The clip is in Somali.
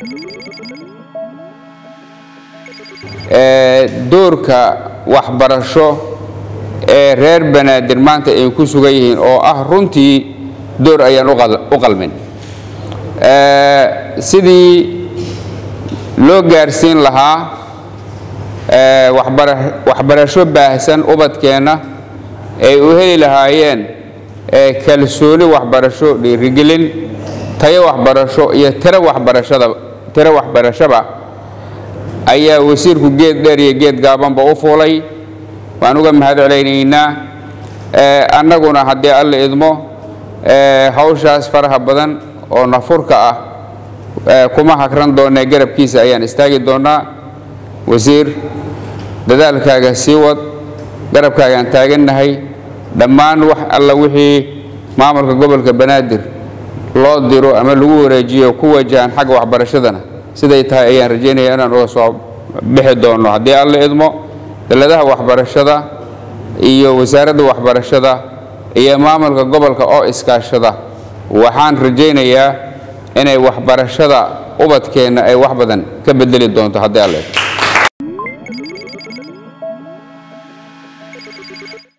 doorka waxbarasho ee reer banaadir maanta ay ku sugan yihiin oo ah runtii door ayaan u qalmin sidii loo gaarsiin lahaa waxbarasho baahsan ubadkeenna ay u heli lahaayeen kalsooni waxbarasho dhiirigelin tayo waxbarasho iyo tiro waxbarashaba ayaa wasiirku geed dheer iyo geed gaabanba u fuulay waan uga mahad celaynaynaa annaguna haddii alla idmo hawshaas faraha badan oo nafurka ah kuma hagran doonee garabkiisa ayaan istaagi doonnaa wasiir dadaalkaaga sii wad garabkaagaan taagannahay dhammaan wax alla wixii maamulka gobolka banaadir loo diro ama lagu wareejiyo ku wajahan xagga waxbarashadana siday tahay ayaan rajaynaya inaan uga soo bixi doonno haddii alla idmo daladaha waxbarashada iyo wasaaradda waxbarashada iyo maamulka gobolka oo iskaashada waxaan rajaynayaa inay waxbarashada ubadkeenna ay wax badan ka bedeli doonto haddii alla idmo